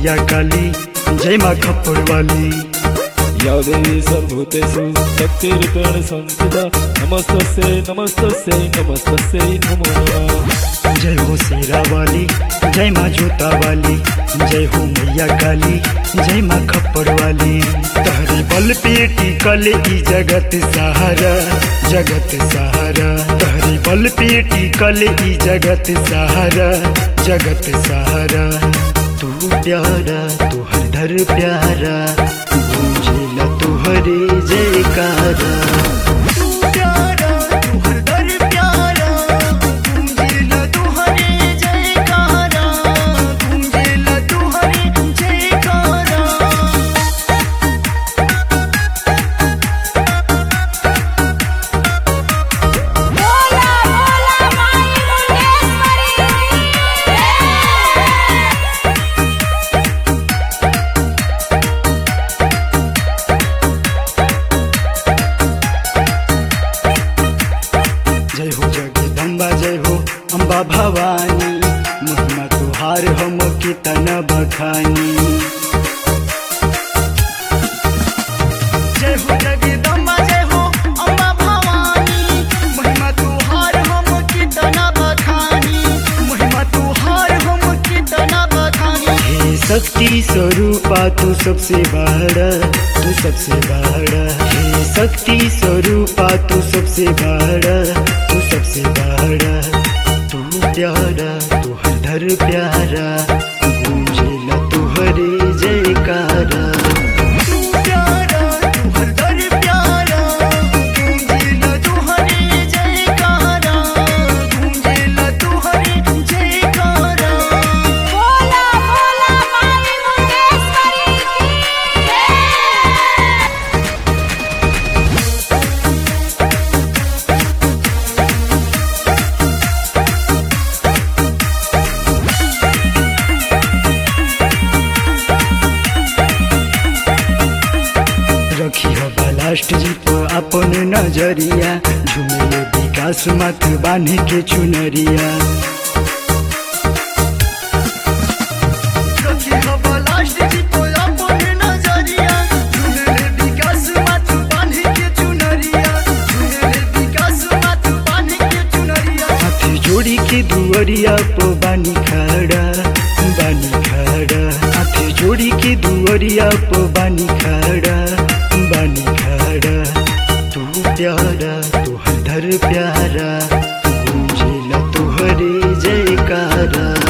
मैया काली जय माँ खप्पड़ वाली या देवी सर्वभूतेषु शक्तिरूपेण संस्थिता नमस्तस्यै नमस्तस्यै नमस्तस्यै नमो नमः जय हो शेरा वाली जय माँ जोता वाली जय हो मैया काली जय माँ खप्पड़ वाली तहरी बल पे टिकल ई जगत सहारा जगत सहारा तहरी बल पे टिकल ई जगत सहारा जगत सहारा तू प्यारा तू हर प्यारा गूंजेला तुहरे जयकारा बोला बोला माई मुंडेश्वरी जय हो जगदम्बा जय हो अम्बा भवानी महिमा तुहार हम कितन बखानी जय हो जगदम्बा जय हो अम्बा भवानी महिमा तुहार हम कितन बखानी महिमा तुहार हम कितन बखानी हे शक्ति स्वरूपा तू सबसे बड़ा तू सबसे बड़ा हे शक्ति स्वरूपा तू सबसे बड़ा तू सबसे बड़ा तू प्यारा तू हर प्यारा गूंजेला तुहरे जयकारा तू प्यारा तू हर प्यारा गूंजेला तुहरे जयकारा गूंजेला तुहरे जयकारा बोला बोला माई मुंडेश्वरी रखी हो लास्ट जी पर अपन नजरिया झुमले विकास मत बांध के चुनरिया रखी हो लास्ट जी पर अपन नजरिया झुमले विकास मत बांध के चुनरिया झुमले विकास मत बांध के चुनरिया हाथी जोड़ी के दुअरिया पो बानी खड़ा बानी खड़ा हाथी जोड़ी के दुअरिया पो बानी खड़ा बानी खड़ा तू प्यारा तू हर प्यारा गूंजेला तुहरे जयकारा